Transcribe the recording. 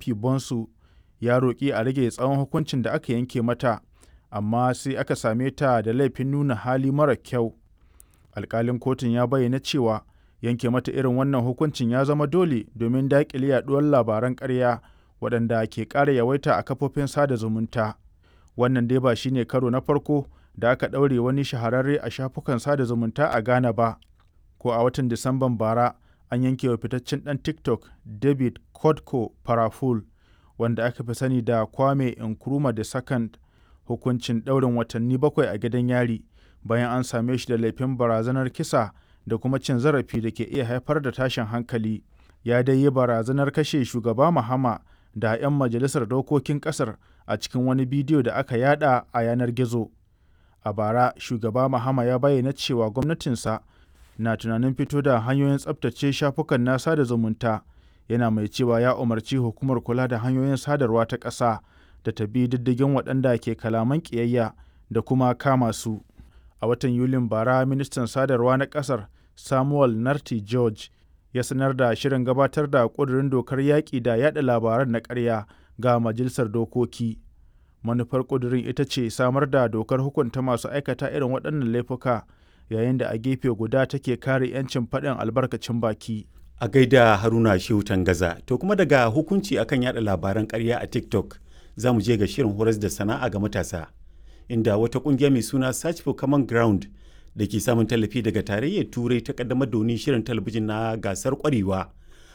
Poppy Bonsu ya roƙi a rage tsawon hukuncin da aka yanke mata, amma sai aka same ta da laifin nuna hali mara kyau. Alƙalin kotun ya bayyana cewa yanke mata irin wannan hukuncin ya zama dole domin daƙile yaɗuwar labaran ƙarya waɗanda ke ƙara yawaita a kafofin sada zumunta. Wannan dai ba shi ne karo na farko da aka ɗaure wani shahararre a shafukan sada zumunta a Ghana ba. Ko a watan Disamban bara an yanke wa fitaccen ɗan TikTok David Kodko Paraful wanda aka fi sani da Kwame Nkrumah the Second hukuncin ɗaurin watanni bakwai a gidan yari bayan an same shi da laifin barazanar kisa da kuma cin zarafi da ke iya haifar da tashin hankali. Ya dai yi barazanar kashe shugaba Mahama da 'yan majalisar dokokin ƙasar a cikin wani bidiyo da aka yada a yanar gizo. A bara, shugaba Mahama ya bayyana cewa gwamnatinsa na tunanin fito da hanyoyin tsabtace shafukan na sada zumunta yana mai cewa ya umarci hukumar kula da hanyoyin sadarwa ta ƙasa da ta bi diddigin waɗanda ke kalaman ƙiyayya da kuma kama su. A watan Yulin bara, ministan sadarwa na ƙasar Samuel Narti George ya sanar da shirin gabatar da ƙudurin dokar yaƙi da yaɗa labaran na ƙarya ga majalisar dokoki. Manufar ƙudurin ita ce samar da dokar hukunta masu aikata irin waɗannan laifuka yayin da a gefe guda take kare 'yancin faɗin albarkacin baki. A gaida Haruna Shehu Tangaza, to kuma daga hukunci akan yada labaran ƙarya a TikTok za mu je ga shirin horas da sana'a ga matasa, inda wata ƙungiya mai suna Search for Common Ground da ke samun tallafi daga tarayyar Turai ta kaddamar da wani shirin talabijin na gasar ƙwarewa